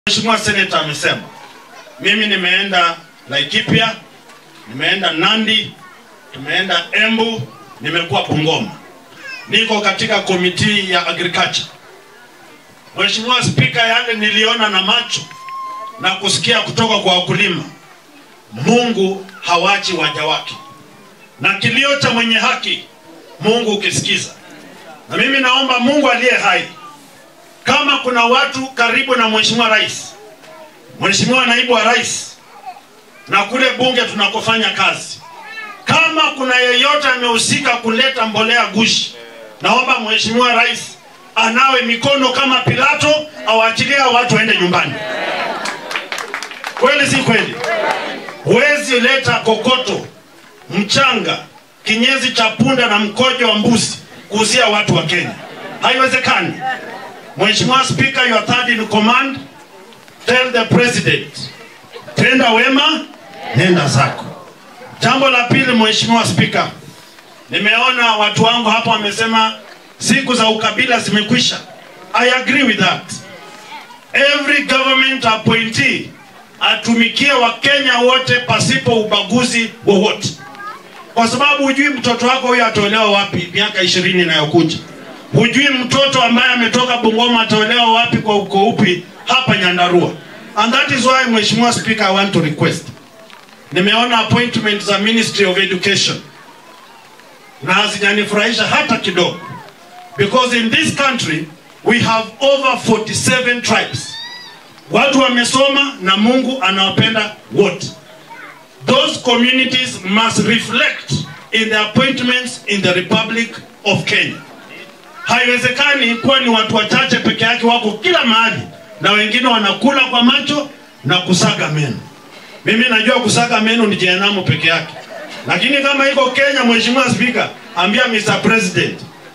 Mheshimiwa Seneta amesema, mimi nimeenda Laikipia, nimeenda Nandi, tumeenda Embu, nimekuwa Bungoma, niko katika komiti ya agriculture. Mheshimiwa Spika, yale niliona na macho na kusikia kutoka kwa wakulima, Mungu hawachi waja wake, na kilio cha mwenye haki Mungu ukisikiza. Na mimi naomba Mungu aliye hai, kama kuna watu karibu na Mheshimiwa Rais, Mheshimiwa Naibu wa Rais na kule bunge tunakofanya kazi, kama kuna yeyote amehusika kuleta mbolea gushi, naomba Mheshimiwa Rais anawe mikono kama Pilato, awaachilie watu waende nyumbani. Kweli si kweli? Huwezi leta kokoto, mchanga, kinyezi cha punda na mkojo wa mbuzi kuhusia watu wa Kenya, haiwezekani. Mheshimiwa Speaker, you are third in command. Tell the president, tenda wema, nenda zako. Jambo la pili, Mheshimiwa Speaker, nimeona watu wangu hapo wamesema siku za ukabila zimekwisha. I agree with that. Every government appointee atumikie Wakenya wote pasipo ubaguzi wowote, kwa sababu hujui mtoto wako huyo ataolewa wapi miaka ishirini inayokuja. Hujui mtoto ambaye ametoka Bungoma ataolewa wapi kwa uko upi hapa Nyandarua. And that is why Mheshimiwa Speaker, I want to request. Nimeona appointment za Ministry of Education na hazijanifurahisha hata kidogo, because in this country we have over 47 tribes. Watu wamesoma na Mungu anawapenda wote. Those communities must reflect in the appointments in the Republic of Kenya. Haiwezekani kuwa ni watu wachache peke yake wako kila mahali na wengine wanakula kwa macho na kusaga meno. Mimi najua kusaga meno ni jehanamu peke yake, lakini kama iko Kenya, Mheshimiwa Spika, ambia Mr. President,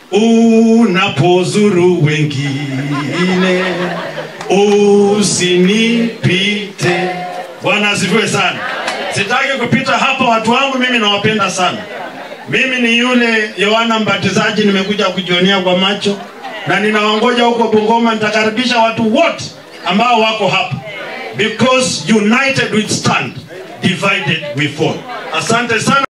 unapozuru wengine usinipite. Bwana asifiwe sana. Sitaki kupita hapa, watu wangu mimi nawapenda sana. Mimi ni yule Yohana Mbatizaji, nimekuja kujionea kwa macho na ninawangoja huko Bungoma. Nitakaribisha watu wote ambao wako hapa, because united we stand, divided we fall. Asante sana.